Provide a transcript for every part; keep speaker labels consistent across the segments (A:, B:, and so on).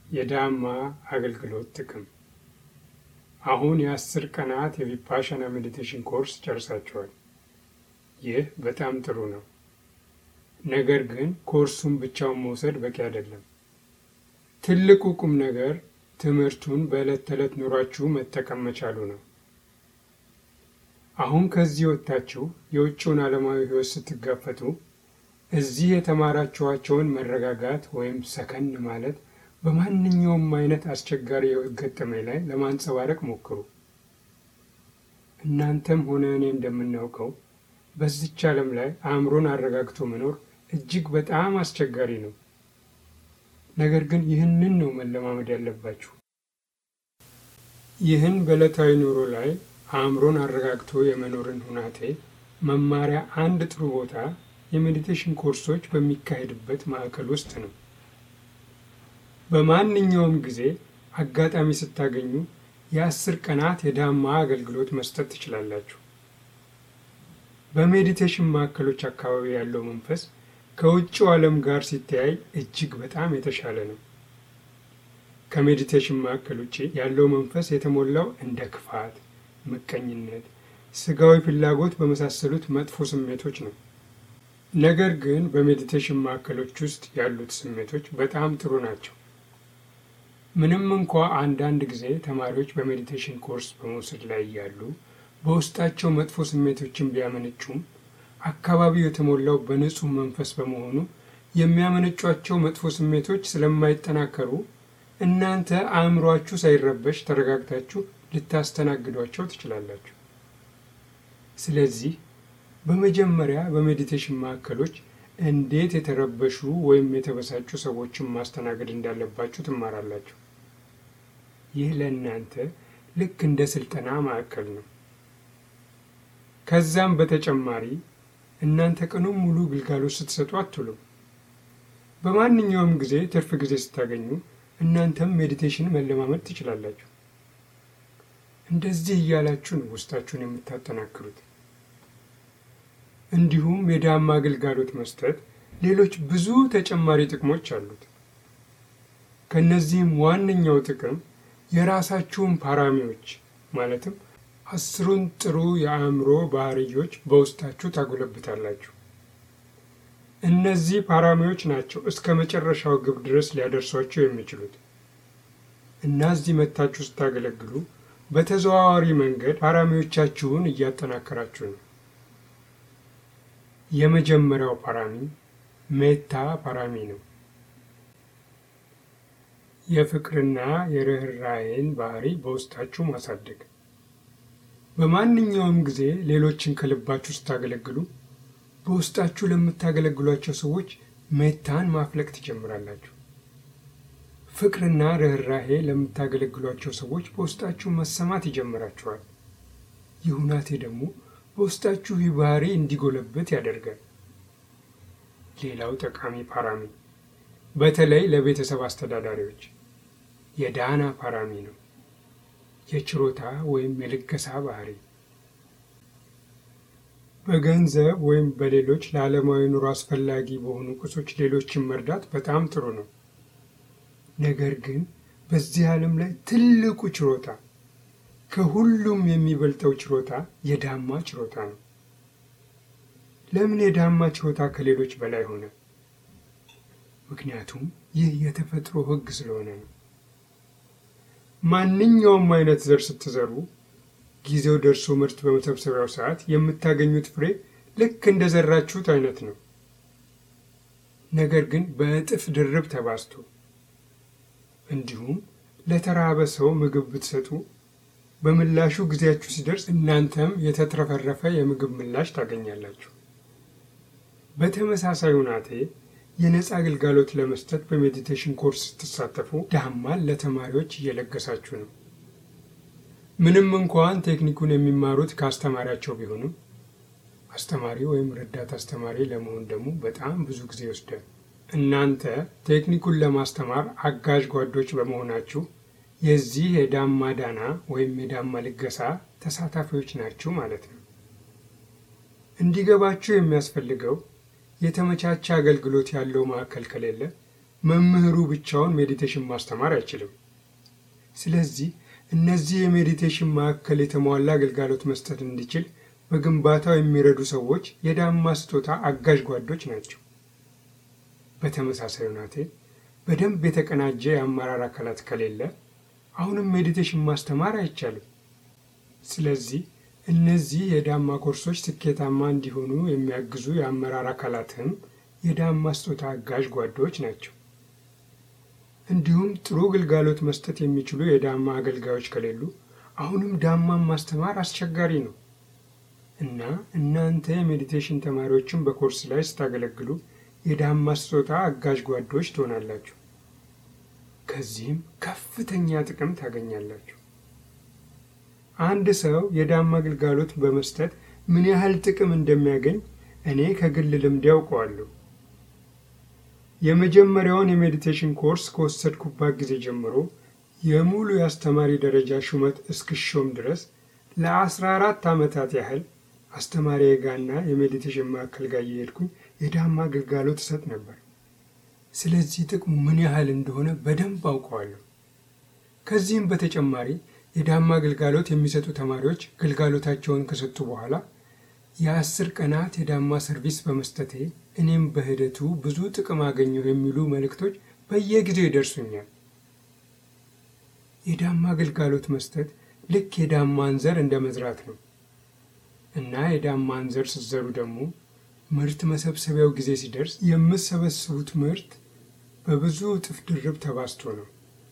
A: የዳማ አገልግሎት ጥቅም አሁን የአስር ቀናት የቪፓሻና ሜዲቴሽን ኮርስ ጨርሳችኋል። ይህ በጣም ጥሩ ነው። ነገር ግን ኮርሱን ብቻውን መውሰድ በቂ አይደለም። ትልቁ ቁም ነገር ትምህርቱን በዕለት ተዕለት ኑሯችሁ መጠቀም መቻሉ ነው። አሁን ከዚህ ወጥታችሁ የውጭውን ዓለማዊ ሕይወት ስትጋፈጡ እዚህ የተማራችኋቸውን መረጋጋት ወይም ሰከን ማለት በማንኛውም አይነት አስቸጋሪ የህይወት ገጠመኝ ላይ ለማንጸባረቅ ሞክሩ። እናንተም ሆነ እኔ እንደምናውቀው በዚች ዓለም ላይ አእምሮን አረጋግቶ መኖር እጅግ በጣም አስቸጋሪ ነው። ነገር ግን ይህንን ነው መለማመድ ያለባችሁ። ይህን በዕለታዊ ኑሮ ላይ አእምሮን አረጋግቶ የመኖርን ሁናቴ መማሪያ አንድ ጥሩ ቦታ የሜዲቴሽን ኮርሶች በሚካሄድበት ማዕከል ውስጥ ነው። በማንኛውም ጊዜ አጋጣሚ ስታገኙ የአስር ቀናት የዳማ አገልግሎት መስጠት ትችላላችሁ። በሜዲቴሽን ማዕከሎች አካባቢ ያለው መንፈስ ከውጭው ዓለም ጋር ሲተያይ እጅግ በጣም የተሻለ ነው። ከሜዲቴሽን ማዕከል ውጭ ያለው መንፈስ የተሞላው እንደ ክፋት፣ ምቀኝነት፣ ስጋዊ ፍላጎት በመሳሰሉት መጥፎ ስሜቶች ነው። ነገር ግን በሜዲቴሽን ማዕከሎች ውስጥ ያሉት ስሜቶች በጣም ጥሩ ናቸው። ምንም እንኳ አንዳንድ ጊዜ ተማሪዎች በሜዲቴሽን ኮርስ በመውሰድ ላይ እያሉ በውስጣቸው መጥፎ ስሜቶችን ቢያመነጩም አካባቢው የተሞላው በንጹህ መንፈስ በመሆኑ የሚያመነጯቸው መጥፎ ስሜቶች ስለማይጠናከሩ እናንተ አእምሯችሁ ሳይረበሽ ተረጋግታችሁ ልታስተናግዷቸው ትችላላችሁ። ስለዚህ በመጀመሪያ በሜዲቴሽን ማዕከሎች እንዴት የተረበሹ ወይም የተበሳጩ ሰዎችን ማስተናገድ እንዳለባችሁ ትማራላችሁ። ይህ ለእናንተ ልክ እንደ ስልጠና ማዕከል ነው። ከዛም በተጨማሪ እናንተ ቀኑን ሙሉ ግልጋሎት ስትሰጡ አትውሉም። በማንኛውም ጊዜ ትርፍ ጊዜ ስታገኙ እናንተም ሜዲቴሽን መለማመድ ትችላላችሁ። እንደዚህ እያላችሁ ነው ውስጣችሁን የምታጠናክሩት። እንዲሁም የዳማ አገልጋሎት መስጠት ሌሎች ብዙ ተጨማሪ ጥቅሞች አሉት። ከእነዚህም ዋነኛው ጥቅም የራሳችሁን ፓራሚዎች ማለትም አስሩን ጥሩ የአእምሮ ባህርዮች በውስጣችሁ ታጎለብታላችሁ። እነዚህ ፓራሚዎች ናቸው እስከ መጨረሻው ግብ ድረስ ሊያደርሷችሁ የሚችሉት እና እዚህ መታችሁ ስታገለግሉ በተዘዋዋሪ መንገድ ፓራሚዎቻችሁን እያጠናከራችሁ ነው። የመጀመሪያው ፓራሚ ሜታ ፓራሚ ነው። የፍቅርና የርኅራኄን ባህሪ በውስጣችሁ ማሳደግ። በማንኛውም ጊዜ ሌሎችን ከልባችሁ ስታገለግሉ በውስጣችሁ ለምታገለግሏቸው ሰዎች ሜታን ማፍለቅ ትጀምራላችሁ። ፍቅርና ርኅራኄ ለምታገለግሏቸው ሰዎች በውስጣችሁ መሰማት ይጀምራችኋል። ይህ ሁናቴ ደግሞ በውስጣችሁ ይህ ባህሪ እንዲጎለበት ያደርጋል። ሌላው ጠቃሚ ፓራሚ በተለይ ለቤተሰብ አስተዳዳሪዎች የዳና ፓራሚ ነው። የችሮታ ወይም የልገሳ ባህሪ በገንዘብ ወይም በሌሎች ለዓለማዊ ኑሮ አስፈላጊ በሆኑ ቁሶች ሌሎችን መርዳት በጣም ጥሩ ነው። ነገር ግን በዚህ ዓለም ላይ ትልቁ ችሮታ ከሁሉም የሚበልጠው ችሮታ የዳማ ችሮታ ነው። ለምን የዳማ ችሮታ ከሌሎች በላይ ሆነ? ምክንያቱም ይህ የተፈጥሮ ሕግ ስለሆነ ነው። ማንኛውም አይነት ዘር ስትዘሩ ጊዜው ደርሶ ምርት በመሰብሰቢያው ሰዓት የምታገኙት ፍሬ ልክ እንደ ዘራችሁት አይነት ነው። ነገር ግን በእጥፍ ድርብ ተባዝቶ እንዲሁም ለተራበ ሰው ምግብ ብትሰጡ በምላሹ ጊዜያችሁ ሲደርስ እናንተም የተትረፈረፈ የምግብ ምላሽ ታገኛላችሁ። በተመሳሳይ ሁናቴ የነፃ አገልጋሎት ለመስጠት በሜዲቴሽን ኮርስ ስትሳተፉ ዳማን ለተማሪዎች እየለገሳችሁ ነው። ምንም እንኳን ቴክኒኩን የሚማሩት ከአስተማሪያቸው ቢሆንም አስተማሪ ወይም ረዳት አስተማሪ ለመሆን ደግሞ በጣም ብዙ ጊዜ ይወስዳል። እናንተ ቴክኒኩን ለማስተማር አጋዥ ጓዶች በመሆናችሁ የዚህ የዳማ ዳና ወይም የዳማ ልገሳ ተሳታፊዎች ናችሁ ማለት ነው። እንዲገባችሁ የሚያስፈልገው የተመቻቸ አገልግሎት ያለው ማዕከል ከሌለ መምህሩ ብቻውን ሜዲቴሽን ማስተማር አይችልም። ስለዚህ እነዚህ የሜዲቴሽን ማዕከል የተሟላ አገልጋሎት መስጠት እንዲችል በግንባታው የሚረዱ ሰዎች የዳማ ስጦታ አጋዥ ጓዶች ናቸው። በተመሳሳይ ሁናቴ በደንብ የተቀናጀ የአመራር አካላት ከሌለ አሁንም ሜዲቴሽን ማስተማር አይቻልም። ስለዚህ እነዚህ የዳማ ኮርሶች ስኬታማ እንዲሆኑ የሚያግዙ የአመራር አካላትም የዳማ ስጦታ አጋዥ ጓዶች ናቸው። እንዲሁም ጥሩ ግልጋሎት መስጠት የሚችሉ የዳማ አገልጋዮች ከሌሉ አሁንም ዳማን ማስተማር አስቸጋሪ ነው እና እናንተ የሜዲቴሽን ተማሪዎችን በኮርስ ላይ ስታገለግሉ የዳማ ስጦታ አጋዥ ጓዶች ትሆናላችሁ። ከዚህም ከፍተኛ ጥቅም ታገኛላችሁ። አንድ ሰው የዳማ ግልጋሎት በመስጠት ምን ያህል ጥቅም እንደሚያገኝ እኔ ከግል ልምድ ያውቀዋለሁ። የመጀመሪያውን የሜዲቴሽን ኮርስ ከወሰድኩባት ጊዜ ጀምሮ የሙሉ የአስተማሪ ደረጃ ሹመት እስክሾም ድረስ ለአስራ አራት ዓመታት ያህል አስተማሪ ጋና የሜዲቴሽን ማዕከል ጋር እየሄድኩኝ የዳማ ግልጋሎት እሰጥ ነበር። ስለዚህ ጥቅሙ ምን ያህል እንደሆነ በደንብ አውቀዋለሁ። ከዚህም በተጨማሪ የዳማ ግልጋሎት የሚሰጡ ተማሪዎች ግልጋሎታቸውን ከሰጡ በኋላ የአስር ቀናት የዳማ ሰርቪስ በመስጠቴ እኔም በሂደቱ ብዙ ጥቅም አገኘሁ የሚሉ መልእክቶች በየጊዜው ይደርሱኛል። የዳማ ግልጋሎት መስጠት ልክ የዳማን ዘር እንደ መዝራት ነው እና የዳማን ዘር ስትዘሩ ደግሞ ምርት መሰብሰቢያው ጊዜ ሲደርስ የምትሰበስቡት ምርት በብዙ እጥፍ ድርብ ተባዝቶ ነው።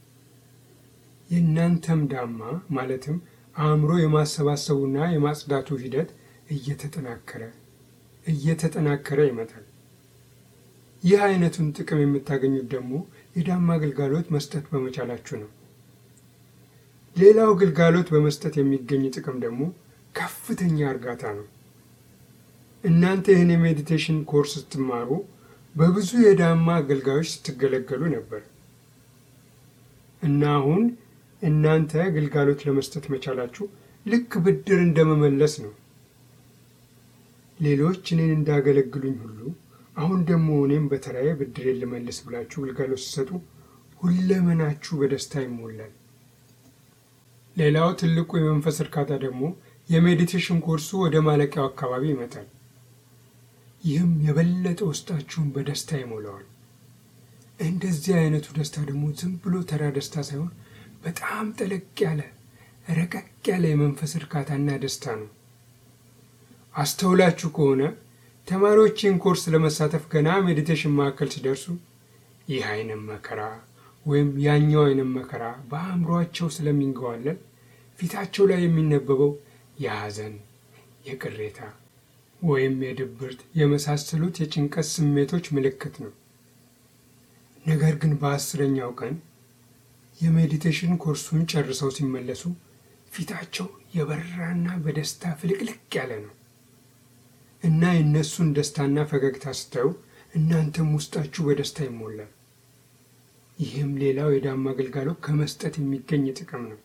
A: የእናንተም ዳማ ማለትም አእምሮ የማሰባሰቡና የማጽዳቱ ሂደት እየተጠናከረ እየተጠናከረ ይመጣል። ይህ አይነቱን ጥቅም የምታገኙት ደግሞ የዳማ ግልጋሎት መስጠት በመቻላችሁ ነው። ሌላው ግልጋሎት በመስጠት የሚገኝ ጥቅም ደግሞ ከፍተኛ እርጋታ ነው። እናንተ ይህን የሜዲቴሽን ኮርስ ስትማሩ በብዙ የዳማ አገልጋዮች ስትገለገሉ ነበር እና አሁን እናንተ ግልጋሎት ለመስጠት መቻላችሁ ልክ ብድር እንደመመለስ ነው። ሌሎች እኔን እንዳገለግሉኝ ሁሉ አሁን ደግሞ እኔም በተራዬ ብድሬን ልመልስ ብላችሁ ግልጋሎት ስትሰጡ ሁለመናችሁ በደስታ ይሞላል። ሌላው ትልቁ የመንፈስ እርካታ ደግሞ የሜዲቴሽን ኮርሱ ወደ ማለቂያው አካባቢ ይመጣል። ይህም የበለጠ ውስጣችሁን በደስታ ይሞላዋል። እንደዚህ አይነቱ ደስታ ደግሞ ዝም ብሎ ተራ ደስታ ሳይሆን በጣም ጠለቅ ያለ ረቀቅ ያለ የመንፈስ እርካታና ደስታ ነው። አስተውላችሁ ከሆነ ተማሪዎችን ኮርስ ለመሳተፍ ገና ሜዲቴሽን ማዕከል ሲደርሱ ይህ አይነት መከራ ወይም ያኛው አይነት መከራ በአእምሯቸው ስለሚንገዋለን ፊታቸው ላይ የሚነበበው የሐዘን፣ የቅሬታ ወይም የድብርት የመሳሰሉት የጭንቀት ስሜቶች ምልክት ነው። ነገር ግን በአስረኛው ቀን የሜዲቴሽን ኮርሱን ጨርሰው ሲመለሱ ፊታቸው የበራና በደስታ ፍልቅልቅ ያለ ነው እና የእነሱን ደስታና ፈገግታ ስታዩ እናንተም ውስጣችሁ በደስታ ይሞላል። ይህም ሌላው የዳማ አገልጋሎት ከመስጠት የሚገኝ ጥቅም ነው።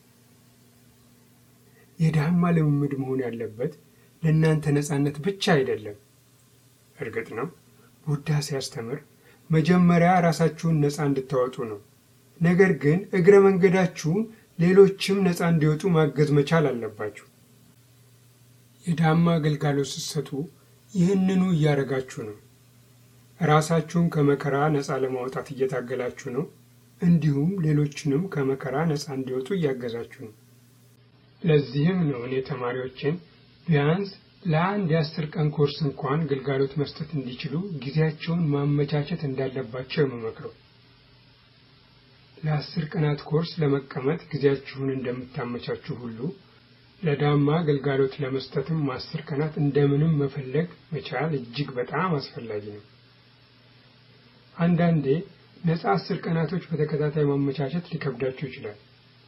A: የዳማ ልምምድ መሆን ያለበት ለእናንተ ነጻነት ብቻ አይደለም። እርግጥ ነው ቡዳ ሲያስተምር መጀመሪያ ራሳችሁን ነፃ እንድታወጡ ነው። ነገር ግን እግረ መንገዳችሁን ሌሎችም ነፃ እንዲወጡ ማገዝ መቻል አለባችሁ። የዳማ አገልጋሎት ስትሰጡ ይህንኑ እያደረጋችሁ ነው። ራሳችሁን ከመከራ ነፃ ለማውጣት እየታገላችሁ ነው። እንዲሁም ሌሎችንም ከመከራ ነፃ እንዲወጡ እያገዛችሁ ነው። ለዚህም ነው እኔ ተማሪዎችን ቢያንስ ለአንድ የአስር ቀን ኮርስ እንኳን ግልጋሎት መስጠት እንዲችሉ ጊዜያቸውን ማመቻቸት እንዳለባቸው የምመክረው። ለአስር ቀናት ኮርስ ለመቀመጥ ጊዜያችሁን እንደምታመቻችሁ ሁሉ ለዳማ ግልጋሎት ለመስጠትም አስር ቀናት እንደምንም መፈለግ መቻል እጅግ በጣም አስፈላጊ ነው። አንዳንዴ ነፃ አስር ቀናቶች በተከታታይ ማመቻቸት ሊከብዳችሁ ይችላል።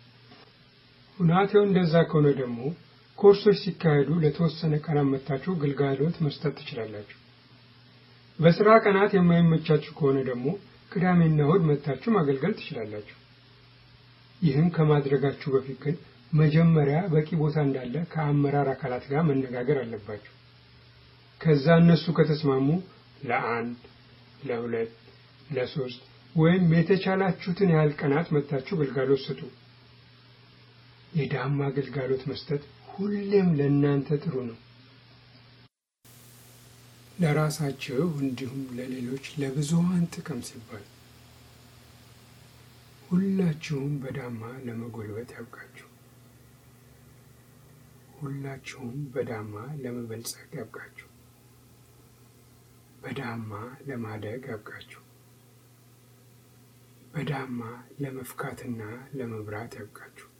A: ሁናቴው እንደዛ ከሆነ ደግሞ ኮርሶች ሲካሄዱ ለተወሰነ ቀናት መጥታችሁ ግልጋሎት መስጠት ትችላላችሁ። በስራ ቀናት የማይመቻችሁ ከሆነ ደግሞ ቅዳሜና እሁድ መጥታችሁ ማገልገል ትችላላችሁ። ይህም ከማድረጋችሁ በፊት ግን መጀመሪያ በቂ ቦታ እንዳለ ከአመራር አካላት ጋር መነጋገር አለባችሁ። ከዛ እነሱ ከተስማሙ ለአንድ፣ ለሁለት፣ ለሶስት ወይም የተቻላችሁትን ያህል ቀናት መጥታችሁ ግልጋሎት ስጡ። የዳማ ግልጋሎት መስጠት ሁሌም ለእናንተ ጥሩ ነው። ለራሳችሁ እንዲሁም ለሌሎች ለብዙሃን ጥቅም ሲባል ሁላችሁም በዳማ ለመጎልበት ያብቃችሁ። ሁላችሁም በዳማ ለመበልጸግ ያብቃችሁ። በዳማ ለማደግ ያብቃችሁ። በዳማ ለመፍካትና ለመብራት ያብቃችሁ።